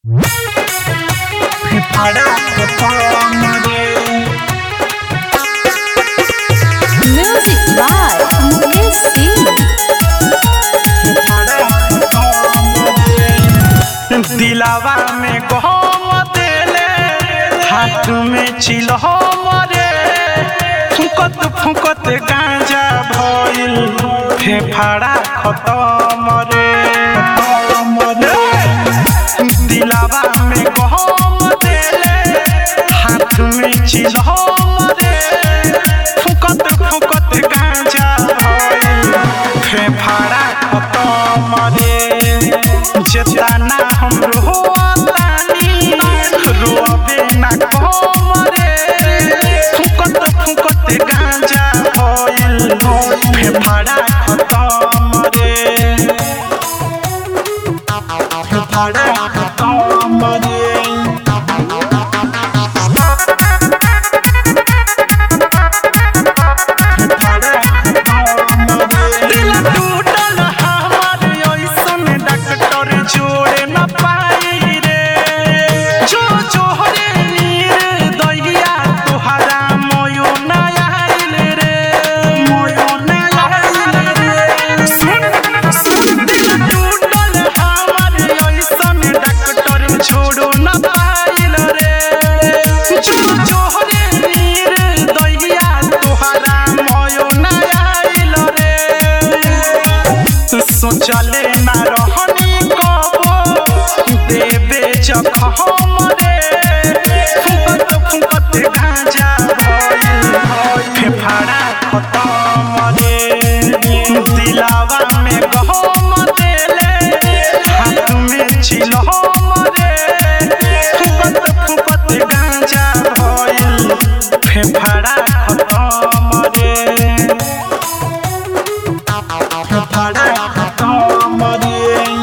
Music by Mukesh Singh. दिलावा में गहम देले हाथ में चिलहम रे फुकत फुकत गांजा भइल फेफाड़ा खतम रे दिलावा में गहम देले हाथ में चिलहम रे फुकत फुकत गांजा भइल फेफाड़ा खतम रे जेतना हम रोतानी रोबे ना कम रे फुकत फुकत गांजा भइल फेफाड़ा खतम रे फेफाड़ा खतम रे दिल टूटल हमार ऐसन डॉक्टर जोड़े न पाई रे जो जोहरे नीर दैया तोहरा मोयो न आइल रे मोयो न आइल रे सुन सुन दिल टूटल हमार ऐसन डॉक्टर जोड़ो न पाइल रे जो जोहरे नीर दैया तोहरा मोयो न आइल रे सोचले ना रहनी कबो देबे जखम रे फुकत फुकत गांजा भइल फेफाड़ा खतम रे दिलावा में गहम देले हाथ में चिलहम रे फुकत फुकत गांजा भइल फेफाड़ा खतम रे फेफाड़ा खतम रे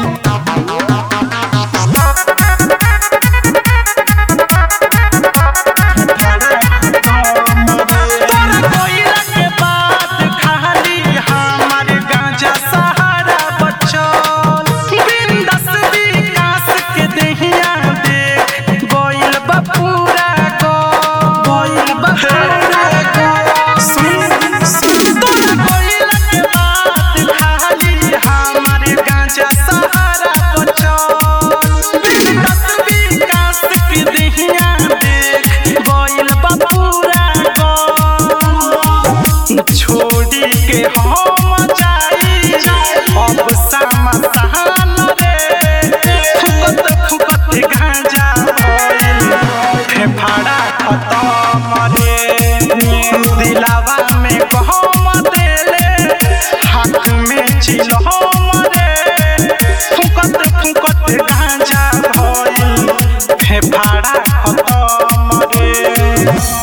तोरा कोइला के बात खाली हमार गांजा सहारा बचल बिंदस विकास के देहिया देख गोइल बा पूरा गो गोइल बा पूरा गो सुन सुन तोरा कोइला के बात खाली हमार गांजा सहारा बचल बिंदस विकास के देहिया देख गोइल बा पूरा गो छोड़ी के हम जाई अब सामा सहान रे फुकत फुकत गांजा भइल फेफाड़ा खतम रे दिलावा में कहम देले हाथ में चिलहम रे फुकत फुकत गांजा भइल फेफाड़ा खतम रे